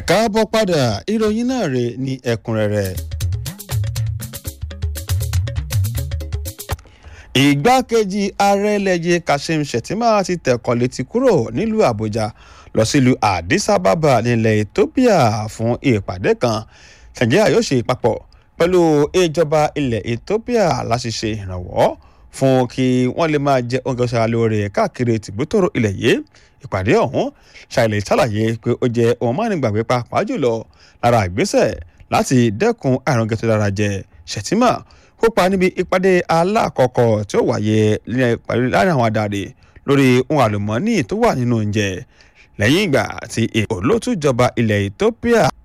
ẹ̀ka bọ́ padà ìròyìn náà rè ní ẹ̀kúnrẹ́rẹ́. ìgbákejì ààrẹ lẹ́yẹ kashim shettima ti tẹ̀kọ̀ létí kúrò nílùú àbújá lọ sílùú addis ababa nílẹ̀ ethiopia fún ìpàdé kan nàìjíríà yóò ṣe papọ̀ pẹ̀lú ìjọba ilẹ̀ ethiopia láti ṣe ìrànwọ́ fún kí wọ́n lè máa jẹ oúnjẹ ọ̀sẹ̀ lóore káàkiri tìbútòrò ilẹ̀ yìí ìpàdé ọ̀hún ṣàlẹ̀ ṣàlàyé pé ó jẹ́ ohun mánigbàgbé pàápàá jùlọ lára ìgbésẹ̀ láti dẹ́kun àrùn gẹ̀tọ́ dára jẹ Shettima kópa níbi ìpàdé alákọ̀ọ́kọ́ tí ó wáyé láàrin àwọn adarí lórí ohun àlùmọ́ọ́nì tó wà nínú oúnjẹ lẹ́yìn ìgbà tí èkó ló tún jọba ilẹ̀ Ethiopia